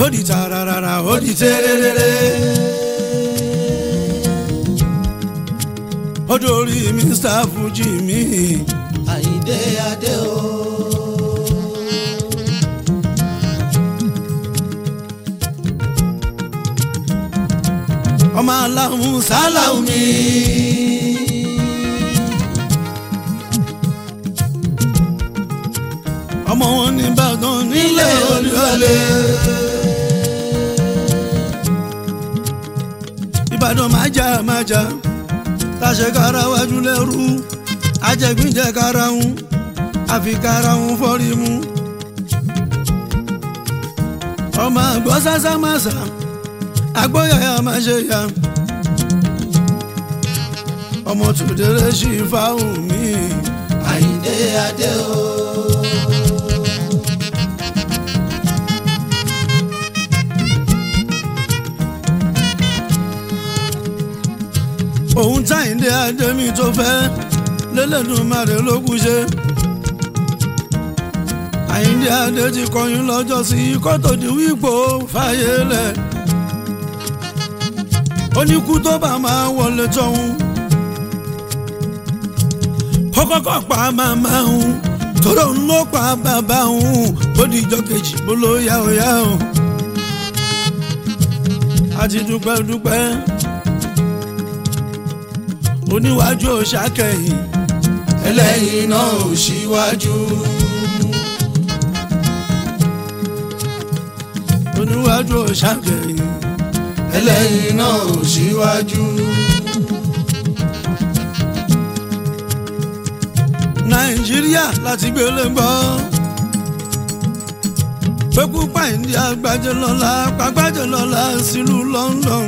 ó di tararara ó di tẹ́rẹ́rẹ́rẹ́. ó dórí mr fuji mi. àyíndé adé o. ọmọ aláhùn sálàhùn mi. ọmọ wọn ní Ìbàdàn nílé Olúyọ̀lé. Ìbàdàn máa jà máa jà tàṣẹ kára wájú lẹ́rú ajẹgbìnjẹ kára ń àfi kára ń fọ́rí mu. ọmọ àgbọ̀ sásá máa sà agbóyàyà máa ṣe yá ọmọ tòdèrè sí fáwọn mi. àyíndé adé o. òun táyìndé adémi tó fẹ́ lélẹ́dùnmarè ló kú ṣe. àyíndé adé ti kọyún lọ́jọ́ sí kótó di wípò fàyè lẹ̀. oníkú tó bá máa wọlé tọ́hún. kọ́kọ́kọ́ pa màmá òun tóró ń ló pa bàbá òun ó di ìjọ kejì bó ló yá ó yá o. a ti dúpẹ́ dúpẹ́ oníwájú òṣàkẹ́yìn ẹlẹ́yìn náà ò síwájú. oníwájú òṣàkẹ́yìn ẹlẹ́yìn náà ò síwájú. nàìjíríà láti gbélé gbọ́ pẹ́kú pàìndí àgbájẹ lọ́la pàgbájẹ lọ́la sílùú London.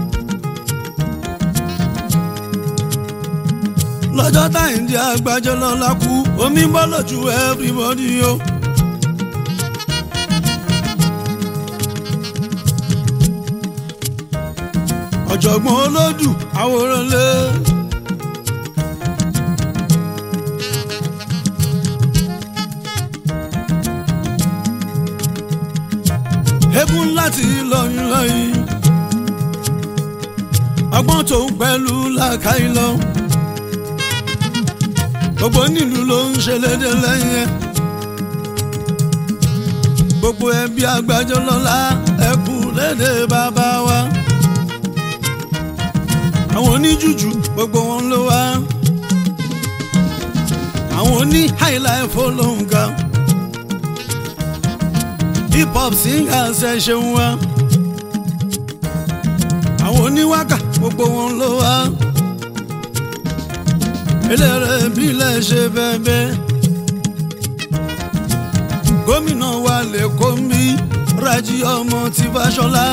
lọ́jọ́ táyìndí àgbájẹ lọ́la kú omi bọ́ lójú everybody o. ọ̀jọ̀gbọ́n olódù àwòrán lé. egun láti lọ́yìn lọ́yìn ọgbọ́n tó ń pẹ̀lú làákàyè lọ gbogbo nílùú ló ń ṣe lédè lẹ́yìn ẹ̀ gbogbo ẹbí àgbájọ lọ́la ẹkú lédè bàbá wa àwọn oníjùjù gbogbo wọn ló wá àwọn oní highlife ló ń ga hip hop singers ẹ ṣeun wa àwọn oníwákà gbogbo wọn ló wá eléré bílẹ̀ ṣe bẹ́ẹ̀ gómìnà wa lè kó mi Rájí ọmọ tí Fáṣọlá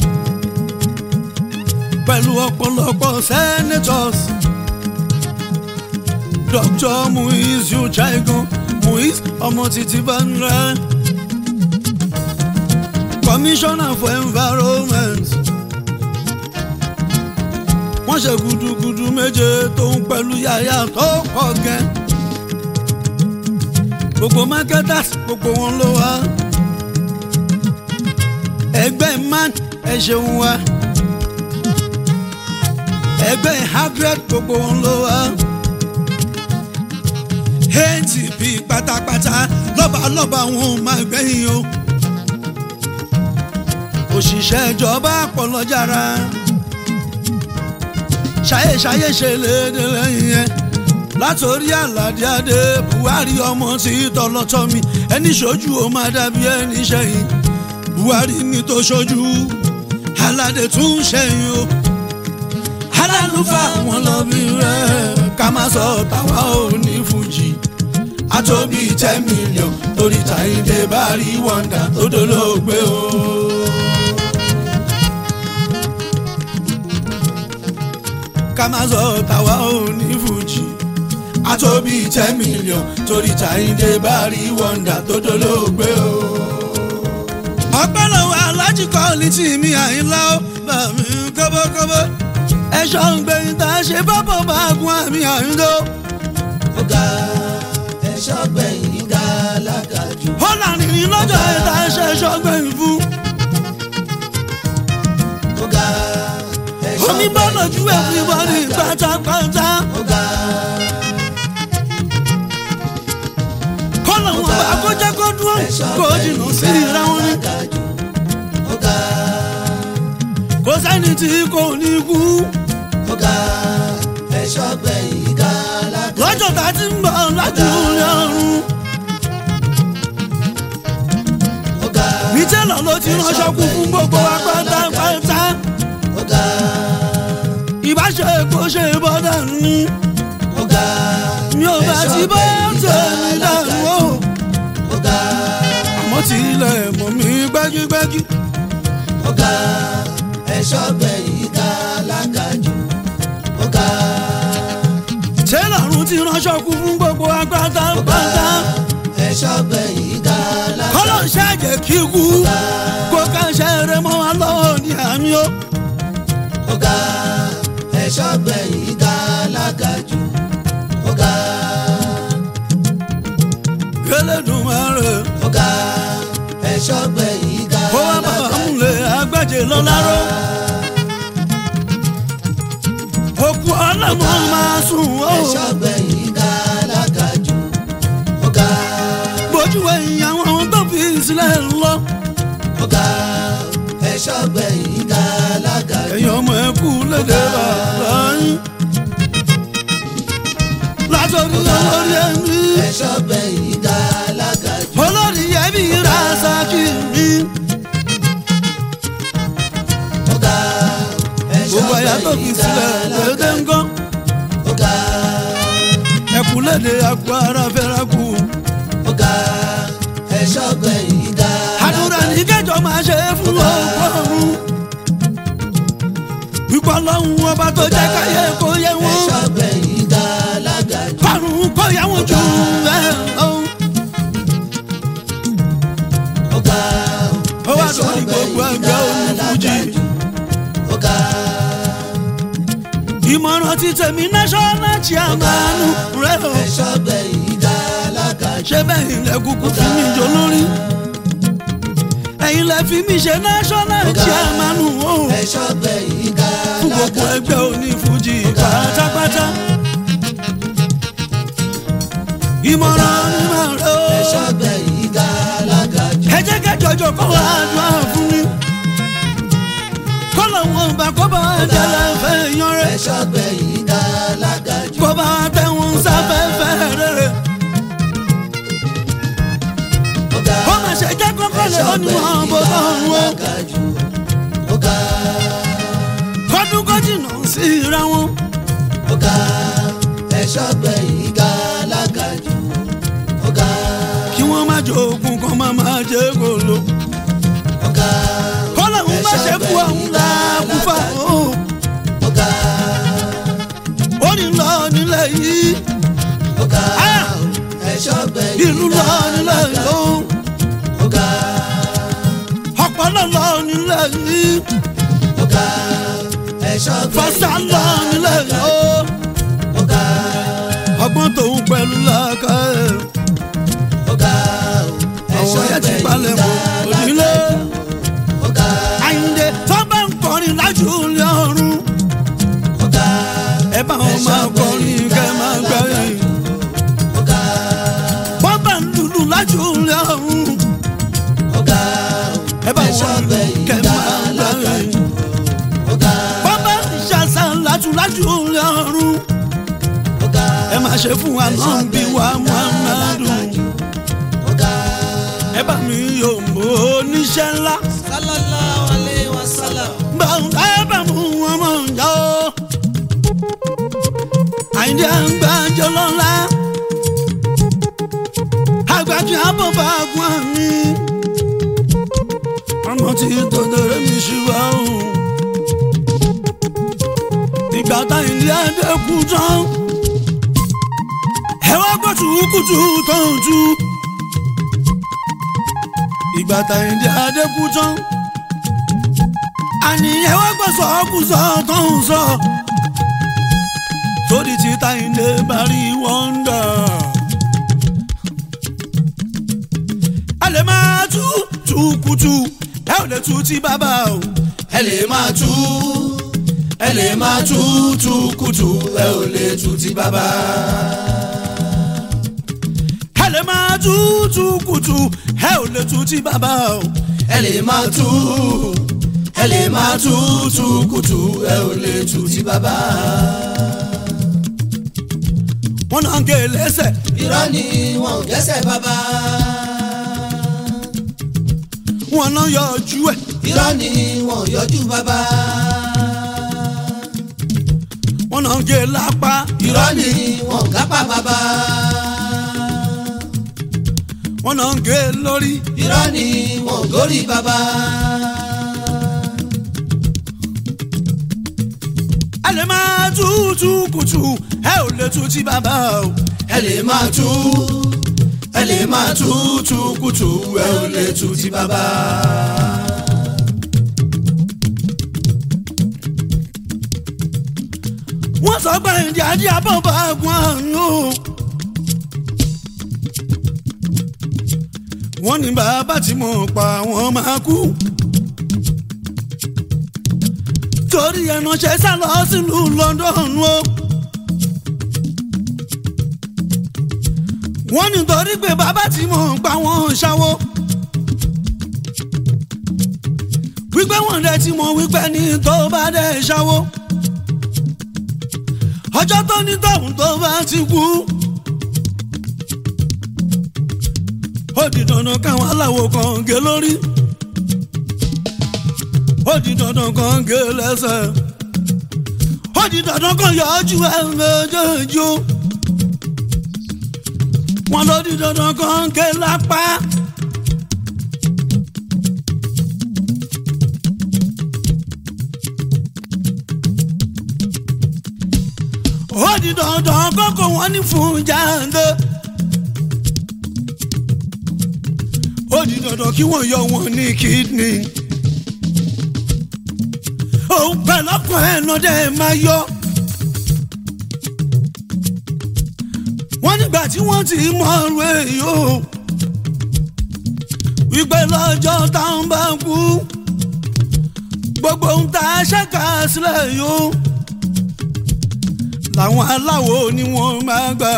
pẹ̀lú ọ̀pọ̀lọpọ̀ senators Dr. Muiz Uchagan Muiz ọmọ títí Banra commissioner for environment wọ́n ṣe gudugudu méje tó ń pẹ̀lú yàyà tó pọ̀ gẹ́ gbogbo marketers gbogbo wọn ló wá ẹgbẹ́ man ẹ ṣeun wa ẹgbẹ́ hundred gbogbo wọn ló wá atp pátápátá lọ́balọ́ba wọn ò máa gbẹ̀yìn o òṣìṣẹ́ ìjọba pọ̀lọ́jára ṣayé ṣayé ṣe léde lẹ́yìn yẹn látòrí àlàdé adé buhari ọmọ tí tọlọtọ mi ẹni ṣojú ó máa dàbí ẹni ṣẹ̀yìn buhari ní tó ṣojú aládé tún ṣẹ̀yìn o alálùfà wọn lọ bí rẹ ká má sọ tàwa ò ní fújì àtòbí ten million torí Táyìndé bá rí wọ́ndà tó dolóògbé o. ká má sọ tàwa ò ní fújì àtòbí ten million torí Táyìndé bá rí wọ́ndà tó dolóògbé o. ọpẹ́ lọ́wọ́ alájí kọ́ọ̀lì tí mi àyínlá ó bá mi kọ́bọ́kọ́bọ́ ẹ̀ṣọ́ ń gbé ìta ṣe bábọ̀ bá gun àmì àyíndó. ọ̀gá ẹ̀ṣọ́ gbẹ̀yìn ga lágàjù. ó lànà ní lọ́jọ́ ìta ṣe ẹ̀ṣọ́ gbẹ̀yìn fún. lójú everybody pátápátá. ọ̀gá kọ́lọ̀ wọn bá kó jẹ́ kó dúró kó jìnnà sí ìra wọn ni. alágàjù ọ̀gá kò sẹ́ni tí kò ní kú. ọ̀gá ẹ̀ṣọ́ gbẹ̀yìn ká alágàjù lọ́jọ́ tá a ti ń bọ̀ lájú lọ́rùn. ọ̀gá nítẹ̀lọ́ ló ti ránṣọ kú fún gbogbo wa pátápátá. ọ̀gá ìbáṣe kò ṣe bọ́dà ní. ọ̀gá mi ò bá ti bọ́ tèmi dànù o. ọ̀gá àmọ́ tí ilẹ̀ mọ̀ mí gbẹ́gígbẹ́gí. ọ̀gá ẹ̀ṣọ́ gbẹ̀yìn ká alágàjù ọ̀gá tẹ́lọ̀run ti ránṣọ kú fún gbogbo wa pátápátá. ẹ̀ṣọ́ gbẹ̀yìn ká alágàjù kọ́lọ̀ ń ṣàjẹ́ kí kú. kó ká ṣe eré mọ́ wa lọ́wọ́ ní àmì o. ọ̀gá ẹ̀ṣọ́ gbẹ̀yìn ká alágàjù ọ̀gá Elédùmarè ọ̀gá ẹ̀ṣọ́ gbẹ̀yìn ká kó wá bàbá múlẹ̀ agbájé lọ́láró. òkú ọlọ́mọ máa sùn ó. ẹ̀ṣọ́ gbẹ̀yìn ká alágàjù ọ̀gá bójú ẹ̀yìn àwọn tó fi sílẹ̀ lọ. ọ̀gá ẹ̀ṣọ́ gbẹ̀yìn ká alágàjù ẹ̀yin ọmọ ẹ kú lédè bàbá yín. látọ̀rí olórí ẹ̀mí ẹ̀ṣọ́ gbẹ̀yìn ká alágàjù olórí ẹ̀mí Rasaki mi. ọ̀gá ẹ̀ṣọ́ gbogbo ẹ̀yà tó fi gbẹ̀yìn ká sílẹ̀ lédè alágàjù ńgọ́. ọ̀gá ẹ̀kú lédè àpò ara fẹ́ràn kù. ọ̀gá ẹ̀ṣọ́ gbẹ̀yìn ká àdúrà ní kẹjọ máa ṣe é fún ọgọ́rùn. wípé ọlọ́run ọba tó jẹ́ káyé kó yẹ wọ́n. ẹ̀ṣọ́ gbẹ̀yìn ká alágàjù kọ́run kó yẹ wọ́n jù bẹ́ẹ̀ lọ. ọ̀gá ó wá lórí gbogbo ẹgbẹ́ onífújì. ọ̀gá ìmọ̀ràn ti tèmi national chairman rẹ̀ o. ẹ̀ṣọ́ gbẹ̀yìn ká alágàjù ṣé bẹ́ẹ̀ ilẹ̀ kúkú fi mí jọ lórí. ẹ̀yin lẹ fi mí ṣe national chairman o. ẹ̀ṣọ́ gbẹ̀yìn ká fún gbogbo alágàjù ẹgbẹ́ onífújì pátápátá. ìmọ̀ràn ni màá rẹ̀ o. ẹ̀ṣọ́ gbẹ̀yìn ká alágàjù ẹ jẹ́ kẹjọjọ kọ́ wa àdúrà fún mi. kọ́lọ̀ wọn bá kọ́ bá jẹ́lẹ̀ fẹ́ yan rẹ̀. ẹ̀ṣọ́ gbẹ̀yìn ká alágàjù kọ́ bá tẹ̀wọ̀n sáfẹ́fẹ́ rere. ọ̀gá ó mà ṣe jẹ́ kọ́kọ́ lè ó ní wọn bó bá wọn o. alágàjù ọ̀gá kọ́dún kó jìnnà sí ra wọn. ọ̀gá ẹ̀ṣọ́ gbẹ̀yìn ká alágàjù ọ̀gá kí wọ́n má jẹ oògùn kan má má jẹ gòlò. ọ̀gá kọ́lọ̀ ń má ṣe kú àwọn làákùfà o. ọ̀gá ó ní lọ nílẹ̀ yìí ọ̀gá Ah! ẹ̀ṣọ́ gbẹ̀yìn ìlú lọ nílẹ̀ yìí o. ọ̀gá ọ̀pọ̀lọ́ lọ nílẹ̀ yìí. ọ̀gá ẹ̀ṣọ́ fọ́sà gbẹ̀yìn lọ nílẹ̀ yìí o. ọ̀gá ọgbọ́n tòun pẹ̀lú làákà ẹ̀. ọ̀gá àwọn ẹ̀ṣọ́ yẹn ti gbẹ̀yìn palẹ̀ mọ́ òdìlé. ọ̀gá àyìndé tó bá ń kọrin lájú ilé ọ̀run. ọ̀gá ẹ bá wọn máa kọrin kẹ́ máa gbẹ̀yìn. ọ̀gá wọ́n bá ń lùlù lájú ilé ọ̀run. ọ̀gá ẹ bá ẹ̀ṣọ́ wọn lù gbẹ̀yìn kẹ́ máa gbẹ̀yìn. ọ̀gá wọ́n bá ń ṣàṣà lájú lájú ilé ọ̀run. ọ̀gá ẹ máa ṣe fún wa náà bí wa muhammadu. ọ̀gá ẹ bá mi yóò mọ oníṣẹ́ ńlá. sallallahu alayhi wa sallam bàbá ẹ bá mú wọn mọ̀ ǹjọ́. àyìndé àgbàjọ lọ́la. àgbàjọ àbọ̀bà gun àmì. ọmọ tí tòdòrè mi ṣùgbọ́n òun. ìgbà táyìndé àdẹ́kù tán. ẹ wá gbọ́ tùkùtù tó ń tú. ìgbà táyìndé àdẹ́kù tán àníyàn wá gbọ́ sọ́kùsọ tó ń sọ. sórí títa ilé bari wọ́ndà. a lè máa tú túkùtù ẹ ò lè tú ti bàbá o. ẹ lè máa tú ẹ lè máa tútù kùtù ẹ ò lè tu ti bàbá. ẹ lè máa tútù kùtù ẹ ò lè tu ti bàbá o. ẹ lè máa tú ẹ lè máa tútù kùtù ẹ ò lè tu ti bàbá. wọ́n náà ń gé e lẹ́sẹ̀ irọ́ ni wọn ò gẹ́sẹ̀ bàbá. wọ́n náà yọ ojú ẹ̀ irọ́ ni wọn ò yọjú bàbá. wọ́n náà ń gé e lápá irọ́ ni wọn ò gápá bàbá. wọ́n náà ń gé e lórí irọ́ ni wọn ò górí bàbá. ẹ lè máa tútù kùtù ẹ ò lè tu ti bàbá o. ẹ lè máa tú ẹ lè máa tútù kùtù ẹ ò lè tu ti bàbá. wọ́n sọ pé ìdí ajé abọ́bọ̀ àgùn àrùn o. wọ́n ní bàbá tí mo pa wọ́n máa kú. torí ẹnàṣẹ́ sá lọ sílùú London o. wọ́n ní torí pé bàbá tí mo pa wọ́n ṣáwó. wípé wọ́n dẹ̀ tí mo wípé ní tó bá dẹ̀ ṣáwó ọjọ́ tó ní tọ̀hún tó bá ti kú. ó di dandan káwọn aláwo kan gé lórí. ó di dandan kan gé lẹ́sẹ̀. ó di dandan kan yọ ojú ẹ̀ méjèèjì o. wọ́n ló di dandan kan gé lápá. ó di dandan kókó wọn ní fún jáde. ó di dandan kí wọ́n yọ wọn ní kidney. òun pẹ̀lú ọkàn ẹ̀ náà dẹ̀ máa yọ. wọ́n nígbà tí wọ́n ti mọ ọ̀rọ̀ èyí o. wípé lọ́jọ́ táwọn bá kú. gbogbo ohun tá a ṣẹ́ka sílẹ̀ yìí o làwọn aláwo ni wọ́n máa gbà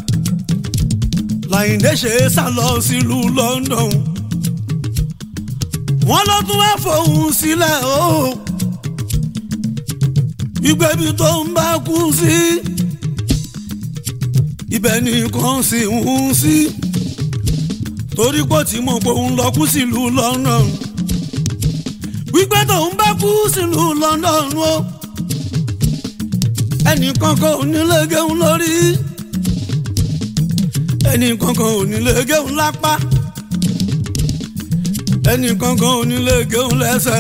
Láyìndé ṣe sá lọ sílùú London wọ́n ló tún wá fòun sílẹ̀ o ìgbẹ́bí tó ń bá kú sí ibẹ̀ nìkan sì ń sí torí pé tí mo pé òun lọ kú sílùú London wípé tóun bá kú sílùú London o. Oh ẹnì kankan ò ní lè gẹun lórí ẹnì kankan ò ní lè gẹun lápá ẹnì kankan ò ní lè gẹun lẹ́sẹ̀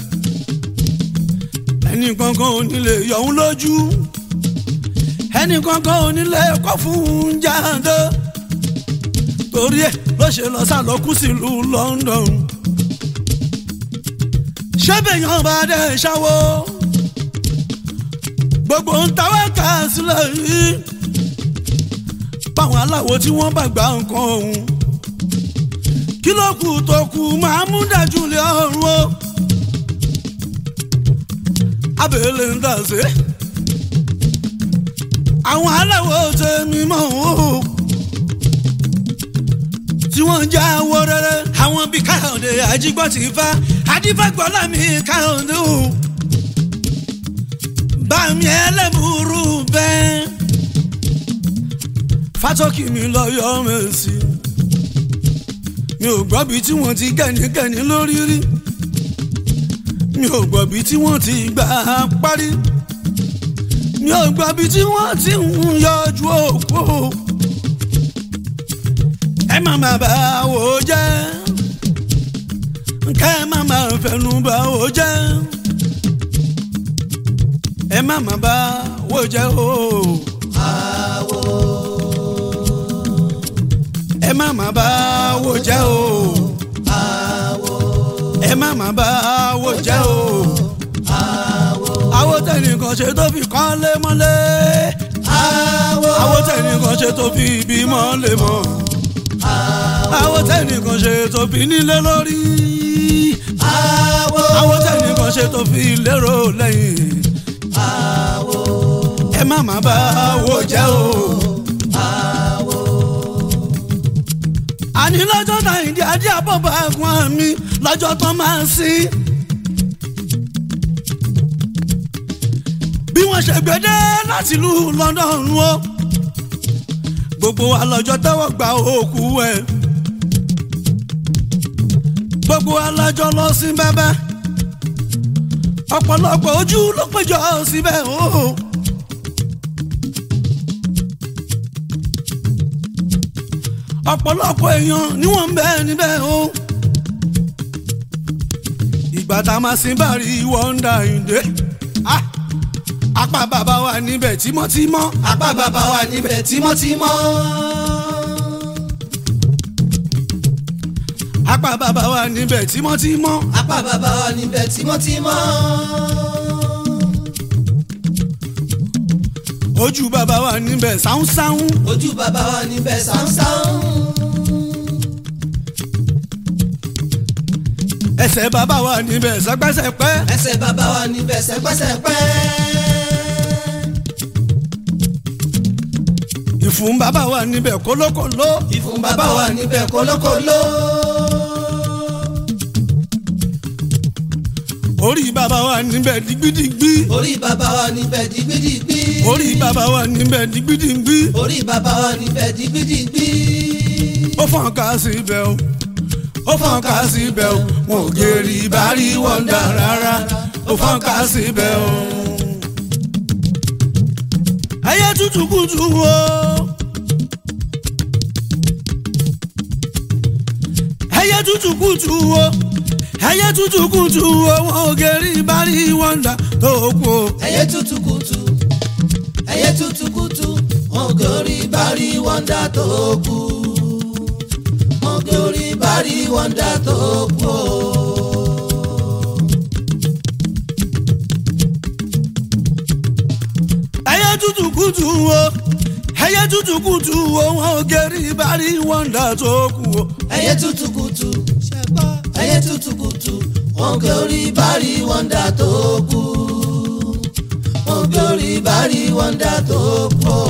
ẹnì kankan ò ní lè yọ̀hún lójú ẹnì kankan ò ní lè kọ́ fún jáde torí ẹ̀ ló ṣe lọ sálọkú sílùú London ṣé bẹ́yàn bá dẹ̀ ṣáwó gbogbo ń tawọ́ ká sílẹ̀ yìí báwọn aláwo tí wọ́n bá gba nǹkan ọ̀hún kí ló kù tó kù máa mú dájú lé ọ̀run o abẹ́lé ń dàsé àwọn aláwo tẹ̀mí mọ́ o tí wọ́n ń já owó rere àwọn bíi káyọ̀dé àjígbọ́ ti fa adífàgbọ́lá mi káyọ̀dé o bàmí ẹlẹ́múrú bẹ́ẹ̀. fátọ́kì mi lọ yọ mẹ́sì. mi ò gbọ́ bí tí wọ́n ti gẹ̀nìgẹ̀nì lórí rí. mi ò gbọ́ bí tí wọ́n ti gbà á parí. mi ò gbọ́ bí tí wọ́n ti ń yọjú òkú. ẹ má má bà wò jẹ́. kẹ́ ẹ má má fẹnu bà wò jẹ́ ẹ má má bá wò jẹ́ o. àwo ẹ má má bá wò jẹ́ o. àwo ẹ má má bá wò jẹ́ o. àwo àwo tẹnìkan ṣe tó fi kọ́lé mọ́lé. àwo àwo tẹnìkan ṣe tó fi ibi mọ́lé mọ́. àwo tẹnìkan ṣe tó fi nílé lórí. àwo àwo tẹnìkan ṣe tó fi lérò lẹ́yìn. àwo ẹ má má bá wo jẹ́ o. àwo àní lọ́jọ́ náà ìdí adé àbọ̀bọ̀ ẹ̀gbọ́n mi lọ́jọ́ tán máa ń sí. bí wọ́n ṣe gbédé láti ìlú London o gbogbo wa lọ́jọ́ tẹ́wọ́ gba òkú ẹ̀ gbogbo wa lọ́jọ́ lọ sí bẹ́bẹ́ ọ̀pọ̀lọpọ̀ ojú ló péjọ síbẹ̀ o. ọ̀pọ̀lọpọ̀ èèyàn ni wọ́n ń bẹ níbẹ̀ o. ìgbà tá a máa sin bàrí wọ́ndà ìdè. Ah! apá bàbá wa níbẹ̀ tímọ́tímọ́. apá bàbá wa níbẹ̀ tímọ́tímọ́ apá bàbá wa níbẹ̀ tímọ́tímọ́. apá bàbá wa níbẹ̀ tímọ́tímọ́ ojú bàbá wa níbẹ̀ sáúnsáún. ojú bàbá wa níbẹ̀ sáúnsáún ẹsẹ̀ bàbá wa níbẹ̀ sẹ́pẹ́sẹ́pẹ́. ẹsẹ̀ bàbá wa níbẹ̀ sẹ́pẹ́sẹ́pẹ́ ìfun bàbá wa níbẹ̀ kólókòló. ìfun bàbá wa níbẹ̀ kólókòló orí bàbá wa níbẹ̀ digbidigbi. orí bàbá wa níbẹ̀ dìgbìdìgbì orí bàbá wa níbẹ̀ digbidigbi. orí bàbá wa níbẹ̀ dìgbìdìgbì ó fọ́n ká síbẹ̀ o ó fọ́n ká síbẹ̀ o wọn ò gèrè ìbárí wọ́ndà rárá ó fọ́n ká síbẹ̀ o. ẹyẹ tútù kùtù o ẹyẹ tútù kùtù o ẹyẹ tútù kùtù o wọn ò gèrè ìbárí wọ́ndà tó kù o. ẹyẹ tútù kùtù ẹyẹ tútù kùtù wọn gòrí bárí wọ́ndà tó kù wọn gòrí bárí wọ́ndà tó kù o. ẹyẹ tútù kùtù o ẹyẹ tútù kùtù o wọn ò gèrè ìbárí wọ́ndà tó kù o. ẹyẹ tútù kùtù ẹyẹ tútù kùtù wọn gòrí bárí wọ́ndà tó kù wọn gòrí bárí wọ́ndà tó kù o.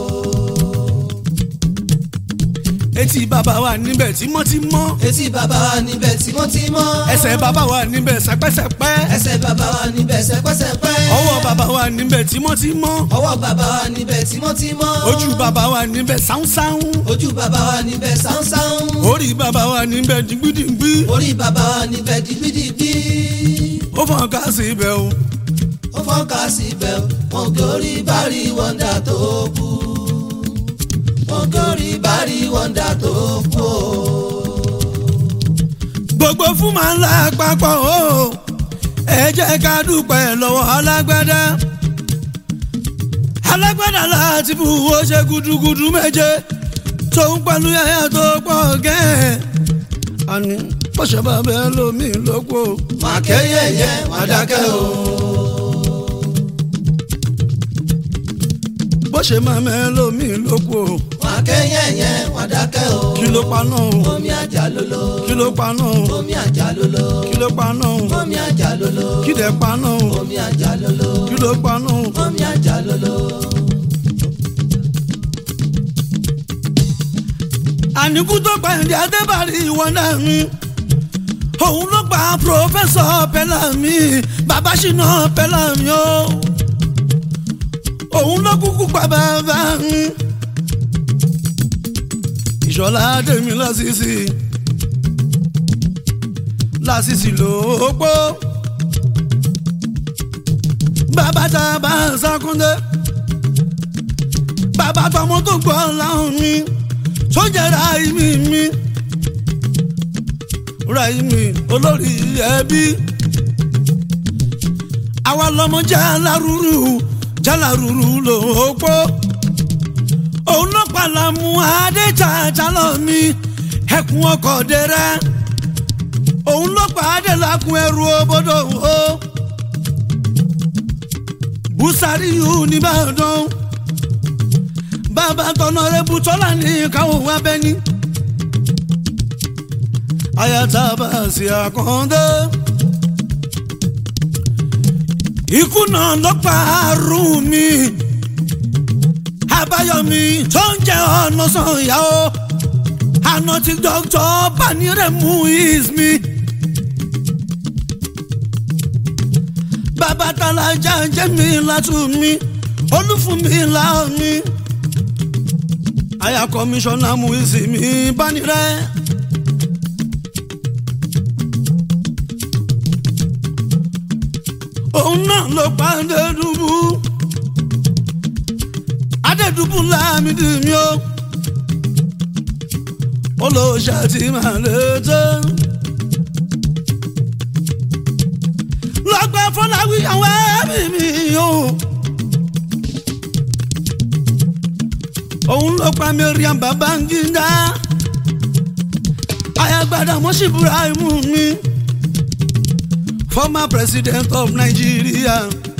etí bàbá wa níbẹ̀ tímọ́tímọ́ etí bàbá wa níbẹ̀ tímọ́tímọ́ ẹsẹ̀ bàbá wa níbẹ̀ sẹ́pẹ́sẹ́pẹ́ ẹsẹ̀ bàbá wa níbẹ̀ sẹ́pẹ́sẹ́pẹ́ ọwọ́ bàbá wa níbẹ̀ tímọ́tímọ́ ọwọ́ bàbá wa níbẹ̀ tímọ́tímọ́ ojú bàbá wa níbẹ̀ sáúnsáún ojú bàbá wa níbẹ̀ sáúnsáún orí bàbá wa níbẹ̀ dìgbìdìgbì orí bàbá wa níbẹ̀ dìgbìdìgbì ó fọ́n ká sí ibẹ̀ o ó fọ́nká síbẹ̀ wọn gòrí bárí wọ́ndà tó kù wọn gòrí bárí wọ́ndà tó kù o. gbogbo fún màá ńlá papọ̀ o ẹ jẹ́ ká dúpẹ́ lọ́wọ́ alágbádá alágbádá láti bù ó ṣe gudugudu méje tó ń pẹ̀lú yàyà tó pọ̀ gẹ́ẹ́ àní bọ́sẹ̀ bá bẹ́ẹ̀ lómi lóko máa kẹ́yẹ̀yẹ́ máa dákẹ́ o. bọ́sẹ̀ máa mẹ́ lómi lóko máa kẹ́yẹ̀yẹ́ máa dákẹ́ o. kí ló paná o omi àjà lolo kí ló paná o omi àjà lolo kí ló paná o omi àjà lolo kí dẹ̀ paná o omi àjà lolo kí ló paná o. omi àjà lolo. àníkú tó pa ẹ̀dí adébárí ìwọ náà mi òun ló pa pòfẹ́sọ̀ pẹ́lámì bàbá ṣìnà pẹ́lámì o òun ló kúkú pa bàbá mi ìṣọ̀lá tèmi lásìsì lásìsì lóòpó bàbá tá a bá ń sákúndé bàbá tọmọ tó gbọ́ láwọn mi sójà ráìmì mi ráìmì olórí ẹbí àwa lọmọ jálárúrú jálárúrú lòópó òun ló pàlámù adéjàjà lọ mi ẹkùn ọkọ̀ dẹrẹ òun ló pàdé lákùn ẹrù òbodò o bùsàrí yìí nìbàdàn bàbá tọ̀nà rẹ̀ bùtọ́lá ní káwọn wá bẹ́ ní. ayata bá sí àkàndé ikú náà ló pa àrùn mi àbáyọmí tó ń jẹ ọ̀nà sànyà o àná tí dókítà baniremu is mi. bàbá talajà jẹ́ mi látú mi olúfún mi là mi. àyà kọmíṣánná mú ìsinmi bánirẹ́. òun náà ló pa Adédùbú Adédùbú láàmìdì mi o olóòṣà tí màá lè tẹ́. lọ́gbẹ́ fọláwí àwọn ẹbí mi o. òun ló pa Mariam Babangida ayagbada mọ́sí Ibrahim mi former president of Nigeria.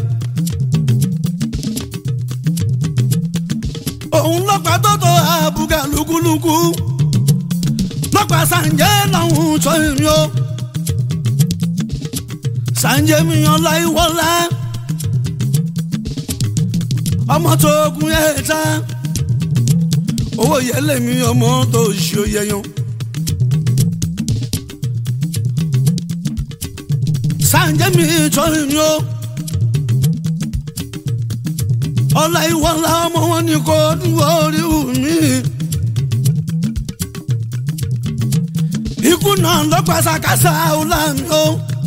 òun ló pa Tótó Àbúgà lúkúlúkú ló pa Sànjẹ́ lọ́hùn tó èmi o Sànjẹ́ mi yan láìwọ́lá ọmọ tó gun ẹ̀ ta owó yẹlẹ mi ọmọ tó ṣe yẹyan. Sànjẹ́ mi tọ́ mi o. ọ̀la ìwọ̀la ọmọ wọn ni kò dúró orí mi. ikú náà ló pa sàkásà ọ̀la mi o.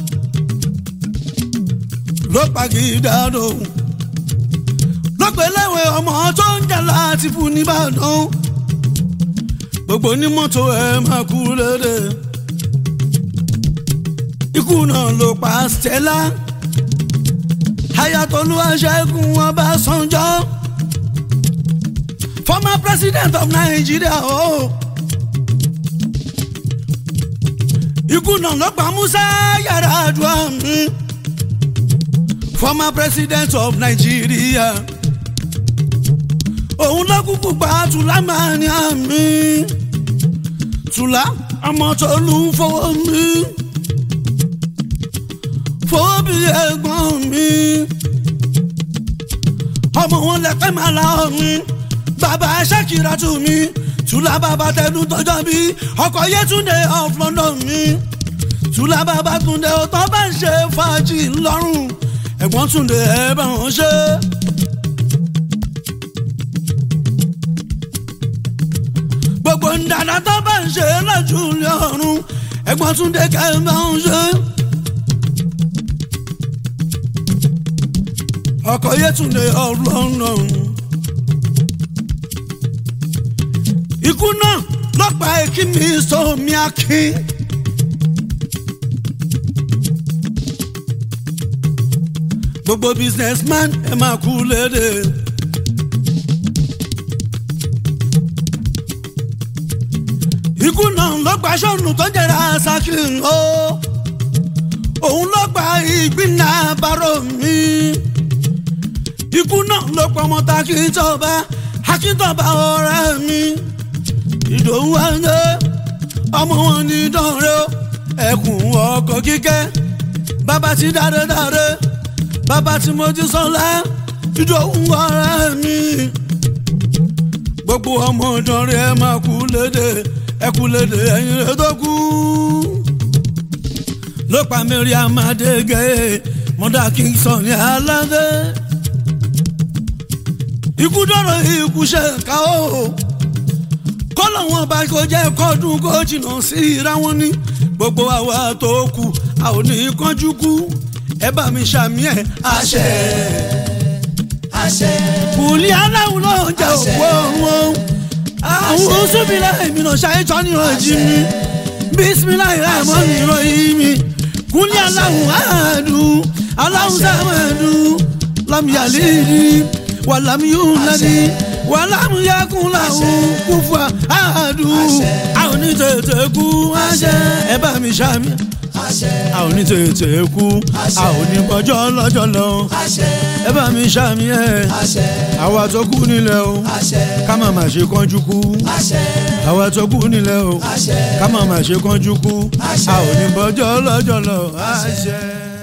ló pa kì í dáadọ́ lọ́pẹ̀lẹ́wẹ̀ ọmọ tó ń jà láti fún nìbàdàn gbogbo onímọ́tò ẹ̀ máa kú lédè ikú náà ló pa Stella Ayatollah Ṣẹ́gun Ọbásanjọ́ former president of Nigeria o oh. ikú náà ló pa Musa Yar'Adua mi former president of Nigeria òun ló kúkú pa Tùlá máa ní àmì Tùlá ọmọ tó lù ú fọwọ́ mi fọwọ́ bí ẹ̀gbọ́n mi ọmọ wọn lẹ́pẹ́ máa la mi bàbá Ṣàkírà tù mí Tùlá bàbá tẹnu tọjọ́ bí ọkọ̀ Yétúndé of London mi Tùlá bàbá Túndé ọtọ́ bá ń ṣe fàájì ńlọrùn ẹ̀gbọ́n Túndé ẹ̀ bá wọn ṣe. gbogbo ndàdà tó bá ń ṣe lójú ilé ọ̀run ẹ̀gbọ́n Túndé kẹ́ bá ń ṣe. ọkọ̀ Yétúndé of London. ikú náà lọ́pàá èkí mi sómi akin. gbogbo businessman ẹ máa kú lédè. ikú náà ló gba sọ́ọ̀nù tó jẹ́ra sakin o òun ló gba ìgbìnà bárò mi ikú náà ló pa ọmọ ta Akíntọ́ba Akíntọ́ba ọ̀rẹ́ mi Ìdòwú ẹ̀ńdẹ́ ọmọ wọn ní dánrẹ́ ẹkùn ọkọ̀ kíkẹ́ bàbá ti dáre dáre bàbá tí mo ti sọ́lá Ìdòwú ọ̀rẹ́ mi gbogbo ọmọ ọ̀dọ́rẹ́ ẹ máa kú lédè ẹ kú lédè ẹ̀yin rẹ̀ tó kú. ló pa Mariam Adégé mọ́dà Kingston ní aládé. ikú dọ̀rọ̀ ikú ṣe ká o kọ́lọ̀ wọn bá kó jẹ́ kọ́dún kó jìnnà sí ra wọn ní gbogbo àwa tó kù a ò ní kánjú kú ẹ bá mi ṣàmì ẹ̀ àṣẹ. àṣẹ. kùlí aláwọ̀ ló ń jẹ òkú ọ̀run àwọn sùnmílẹ̀ ìmìnà ṣàìtọ́ ní ọ̀jì mi bísímíláì rámọ́ ní ìròyìn mi kùlí aláwọ̀ àádùn aláwọ̀ sàmàdù lámìyàlídì wàlámìyúnlẹ́dì wàlámìyàkùnláwọ̀ kúfà àádùn àwọn onítẹ̀tẹ̀ kú àṣẹ ẹ bá mi ṣàmì àṣẹ. àwọn onítẹ̀tẹ̀ kú àwọn onígbọ́jọ́ lọ́jọ́ lọ àṣẹ. ẹ bá mi ṣàmì ẹ̀ àṣẹ. àwa tó kú nílẹ̀ o àṣẹ. ká má má ṣe kánjú kú àṣẹ. àwa tó kú nílẹ̀ o àṣẹ. ká má má ṣe kánjú kú Àṣẹ. a ò ní bọ́jọ́ lọ́jọ́ lọ àṣẹ.